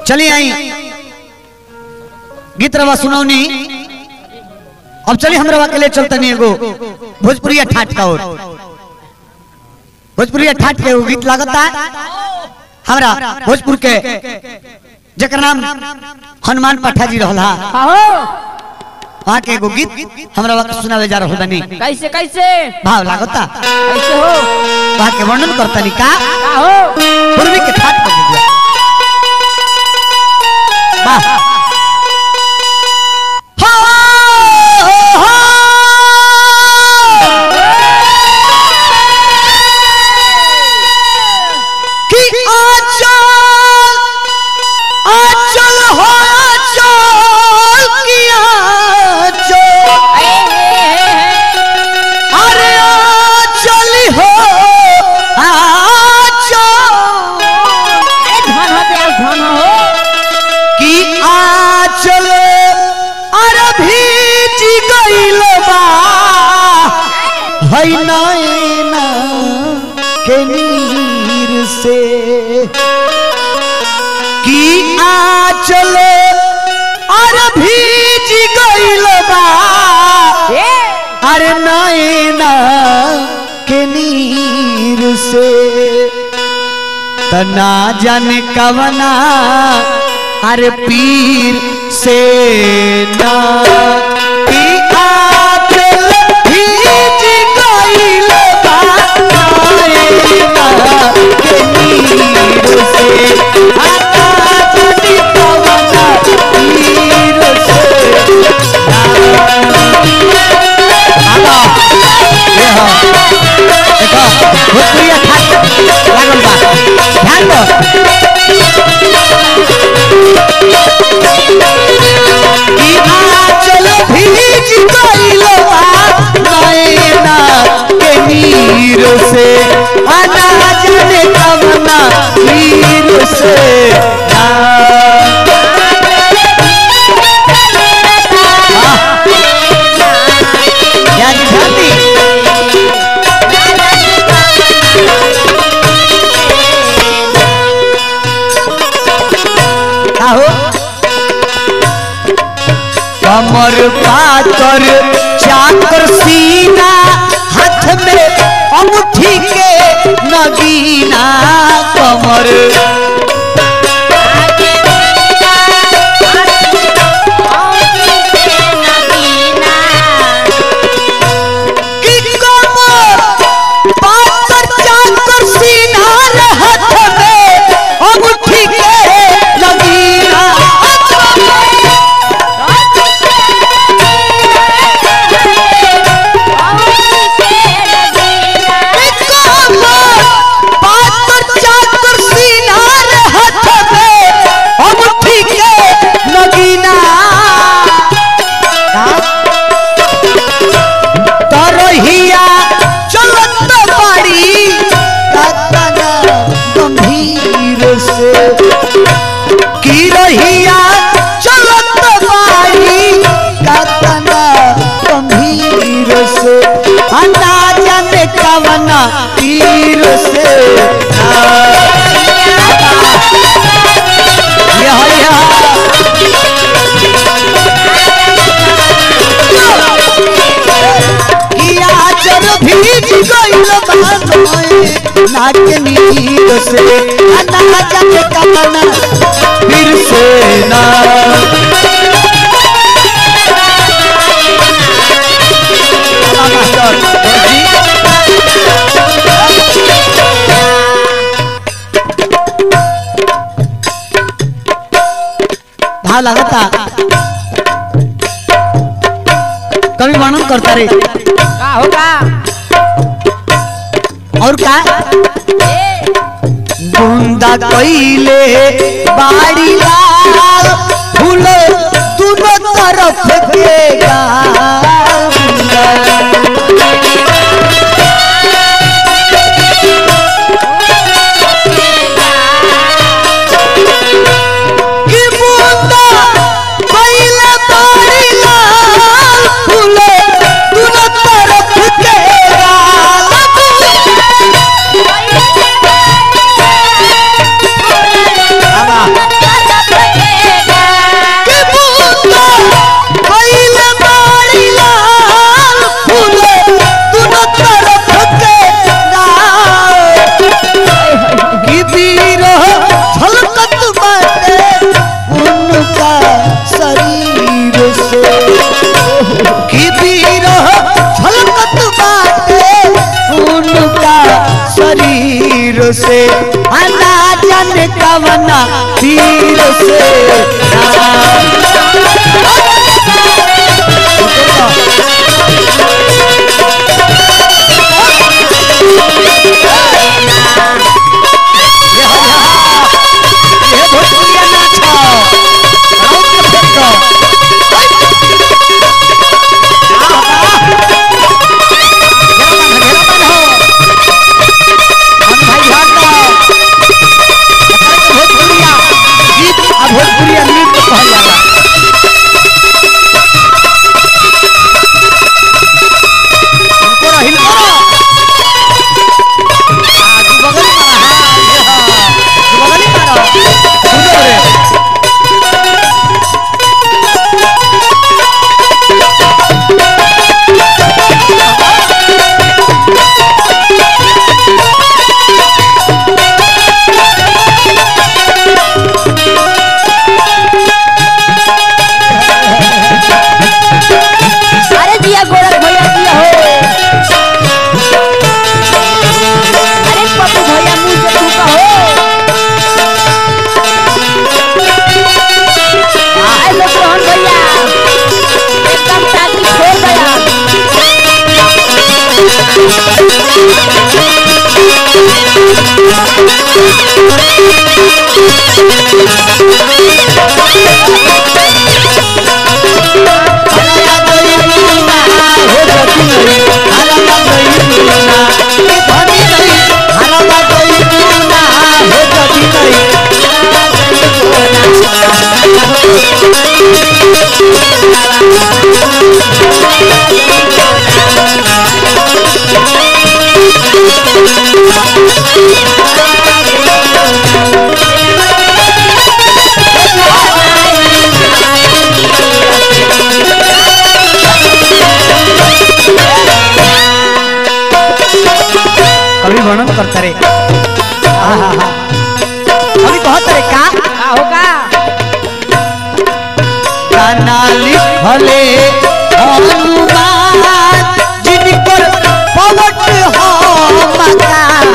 चलिए आई गीत रवा सुनौनी अब चलिए हम रवा के लिए चलते नहीं एगो भोजपुरी ठाठ का और भोजपुरी ठाठ के एगो गीत लागता हमरा भोजपुर के जकर नाम हनुमान पाठा जी रहला आहो वहाँ के एगो गीत हमरा वक्त सुनावे जा रहल बानी कैसे कैसे भाव लागता कैसे हो वहाँ के वर्णन करतनी का आहो पूर्वी के ठाट पर गीत बा। वाह हो, हो, कि आचल आचल हो आचल कि आचल अरे आचल हो आचल धन हो प्यार धन हो कि आचल अरे भीज गइल बा है नैना के नीर से कि आचल अरे भीज गइल बा ए अरे नैना के नीर से तना जाने कवना अरे पीर से ना कि आचल भीज गइल बा नैना के नीर से तना जाने कवना पीर से आगा ये हो देखो भोजपुरी ठाट लागल बा ध्यान दो कि आंचल भीज गइल बा नैना के नीर से आना जाने कवना नीर से आ, या जी ध्यान दी आहो कमर पातर चाकर सीना हाथ में अंगूठी के नगीना कमर की कमर पातर चाकर सीना रे हाथ में अंगूठी के नगीना पातर चाकर सीना रे हाथ में अंगूठी के नगीना तरहिया चलत बाड़ी कातना गंभीर से की रहिया चलत बाड़ी कातना गंभीर से अंदाजा में कवना तीर से यह यह किया चर भीज गइल बानोए नाक नीर से अना जग कमना फिर से ना मास्टर जी भाव लगता कभी वर्णन करता रे का होगा और का ए बूंदा कइले बाड़ी लाल फूल दोनों तरफ के गाल कि बूंदा कइले बाड़ी लाल फूल दोनों तरफ के गाल आवा भोजपुरी नृत्य कहल जाला इनको रहिल करो आ, तू बगल में मारा, हाँ, ये हाँ। तू बगल में मारा। सुनो रे। अरे दिया गोरख भैया दिया हो अरे पप्पू भैया मुंह से थूका हो आए लोग रोहन भैया एकदम टाकी छोड़ गया कवि वर्णन करता रे कवि कहत रे का का होगा गाना लिखले हनुमान जिनकर पवट हो मकान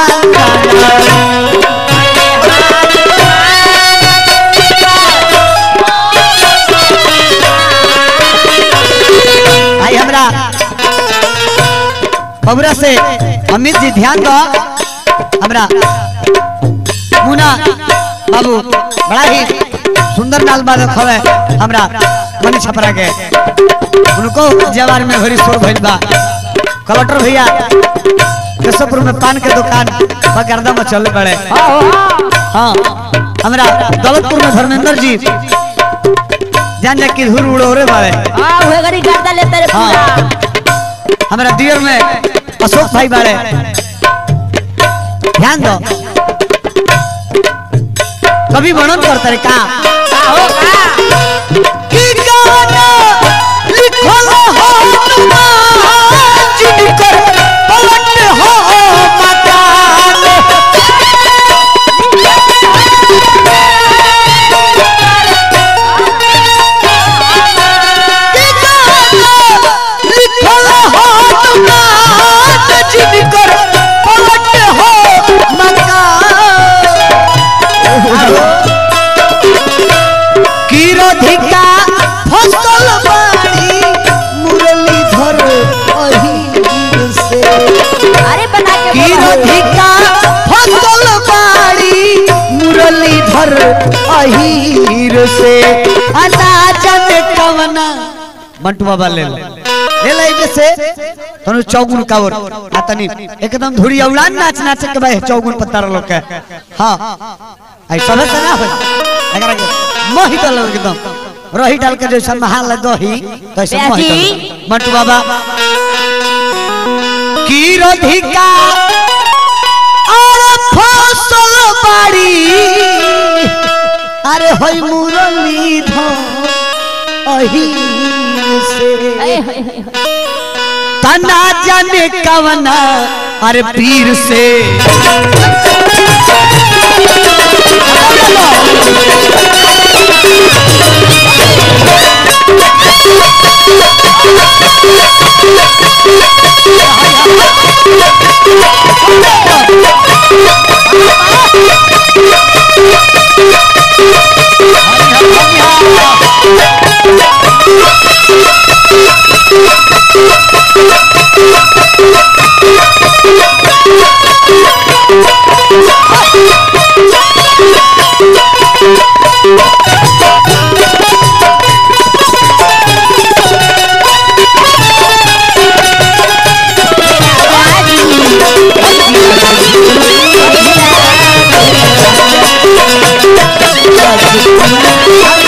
भाई हमरा बबुरा से अमित जी ध्यान दो हमरा मुना बाबू बड़ा ही सुंदर नाल बालक हवे हमरा मनी छपरा के उनको जवार में भरी शोर भइल बा कलेक्टर भैया केशवपुर में पान के दुकान बगरदा में चल पड़े हाँ हो हाँ हाँ हमरा दौलतपुर में धर्मेंद्र जी जान जा कि धूर उड़ोरे बाड़े हाँ हुए गरी गर्दा लेते रे पूरा हाँ। हमारा दियर में अशोक भाई बाड़े ध्यान दो कभी वर्णन करता रे का का होगा कि गाना लिखल हो हनुमान जिनकर पलट हो मकान कि गाना लिखल हो हनुमान जिनकर पलट हो मकान किरोधिका फसल बाड़ी मुरलीधर अहिर से अरे बना के बोला हो। किरोधिका फसल बाड़ी मुरलीधर अहिर से अनाजन कवना मंटू बाबा ले ले ले ले जैसे तनु चौगुन कावर आ तनी एकदम धुरी औलान नाच नाच के भाई चौगुन पत्ता लोग के हां आई सबे से ना हो अगर मोहि डाल एकदम रही डाल के जैसा महाल दही तैसे मोहि प्याजी। डाल मंटू बाबा की रोधिका और फसल बाड़ी अरे होई मुरली धो अहिर से अरे, हाय, हाय, हाय। तना जाने कवना अरे पीर से अरे